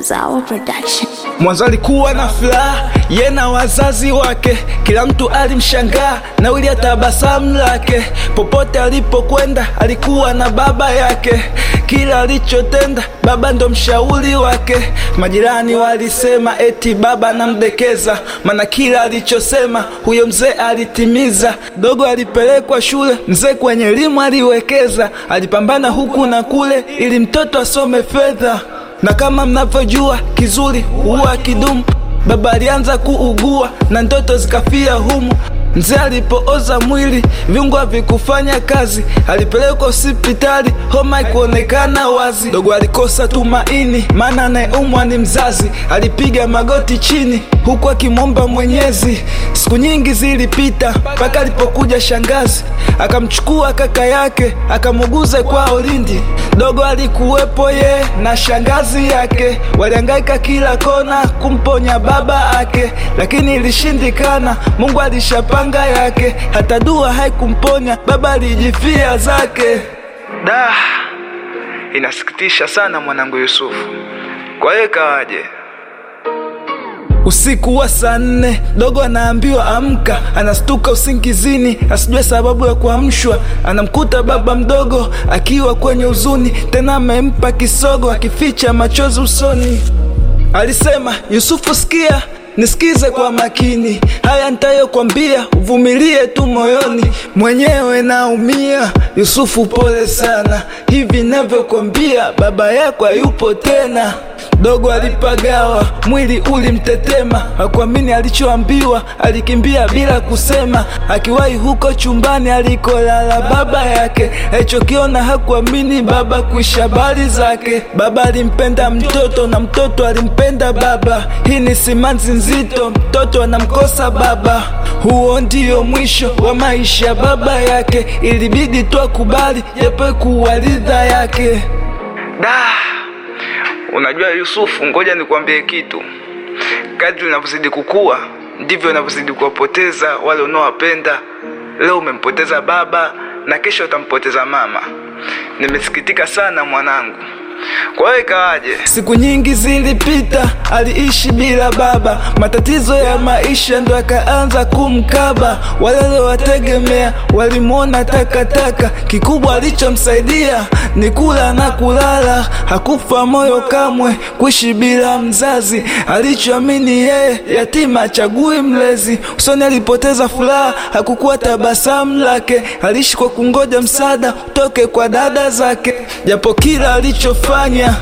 was our production. Mwanzo alikuwa na furaha ye na wazazi wake, kila mtu alimshangaa na wili tabasamu lake. Popote alipokwenda alikuwa na baba yake, kila alichotenda baba ndo mshauri wake. Majirani walisema eti baba anamdekeza, maana kila alichosema huyo mzee alitimiza. Dogo alipelekwa shule, mzee kwenye elimu aliwekeza, alipambana huku na kule ili mtoto asome fedha na kama mnavyojua kizuri huwa kidumu. Baba alianza kuugua na ndoto zikafia humu. Mzee alipooza mwili, viungo havikufanya kazi, alipelekwa hospitali, homa ikuonekana wazi. Dogo alikosa tumaini, maana anayeumwa ni mzazi. Alipiga magoti chini, huku akimwomba Mwenyezi. Siku nyingi zilipita, mpaka alipokuja shangazi, akamchukua kaka yake, akamuguza kwao Lindi. Dogo alikuwepo ye na shangazi yake, walihangaika kila kona kumponya baba yake, lakini ilishindikana. Mungu alishapanga yake, hata dua haikumponya baba, alijifia zake. Da, inasikitisha sana mwanangu Yusufu. Kwa hiyo ikawaje? Usiku wa saa nne dogo anaambiwa amka, anastuka usingizini, asijue sababu ya kuamshwa. Anamkuta baba mdogo akiwa kwenye huzuni, tena amempa kisogo, akificha machozi usoni. Alisema, Yusufu, sikia nisikize kwa makini, haya nitayokwambia uvumilie tu moyoni, mwenyewe naumia. Yusufu, pole sana, hivi navyokwambia baba yako hayupo tena. Dogo alipagawa, mwili ulimtetema, hakuamini alichoambiwa, alikimbia bila kusema. Akiwahi huko chumbani alikolala baba yake, alichokiona hakuamini baba kuisha habari zake. Baba alimpenda mtoto na mtoto alimpenda baba. Hii ni simanzi nzito, mtoto anamkosa baba. Huo ndio mwisho wa maisha baba yake, ilibidi tu akubali japo kuwa ridha yake. Da, Unajua Yusufu, ngoja nikwambie kitu. Kadri unavyozidi kukua ndivyo unavyozidi kuwapoteza wale unaowapenda. Leo umempoteza baba na kesho utampoteza mama. Nimesikitika sana mwanangu. Kwa hiyo ikawaje? Siku nyingi zilipita, aliishi bila baba. Matatizo ya maisha ndo akaanza kumkaba. Wale waliowategemea walimwona takataka. Kikubwa alichomsaidia ni kula na kulala. Hakufa moyo kamwe kuishi bila mzazi. Alichoamini yeye, yatima achagui mlezi. Usoni alipoteza furaha, hakukuwa tabasamu lake. Aliishi kwa kungoja msaada utoke kwa dada zake, japo kila alichofanya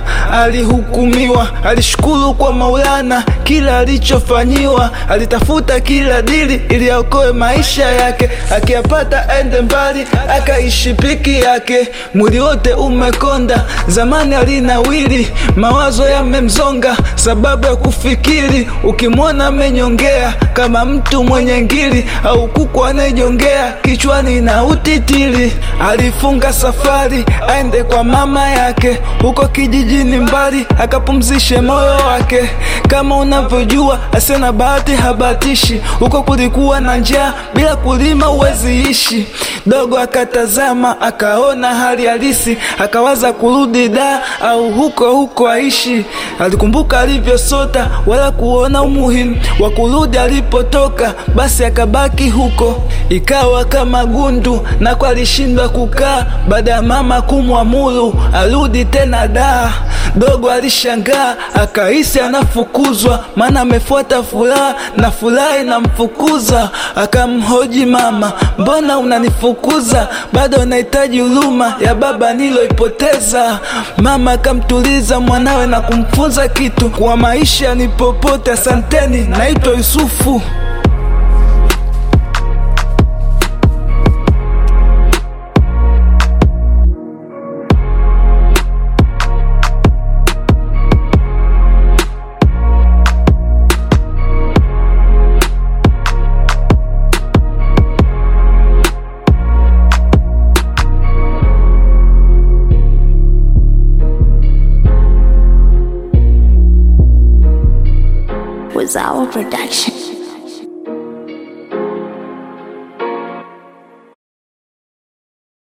alihukumiwa. Alishukuru kwa Maulana kila alichofanyiwa, alitafuta kila dili ili aokoe maisha yake, akiyapata aende mbali, akaishi piki yake. Mwili wote umekonda, zamani alinawili, mawazo yamemzonga sababu ya kufikiri. Ukimwona amenyongea kama mtu mwenye ngili au kuku anayejongea kichwani na utitili. Alifunga safari aende kwa mama yake huko kijijini mbali, akapumzishe moyo wake. Kama unavyojua asena bahati habatishi, huko kulikuwa na njaa, bila kulima huwezi ishi. Dogo akatazama akaona hali halisi, akawaza kurudi da au huko huko aishi. Alikumbuka alivyosota, wala kuona umuhimu wa kurudi alipotoka, basi akabaki huko. Ikawa kama gundu, nako alishindwa kukaa, baada ya mama kumwamuru arudi tena da. Dogo alishangaa akahisi anafukuzwa, maana amefuata furaha na furaha inamfukuza. Akamhoji mama, mbona unanifukuza? Bado nahitaji huruma ya baba niloipoteza. Mama akamtuliza mwanawe na kumfunza kitu kwa maisha ni popote. Asanteni, naitwa Yusufu. Was our production.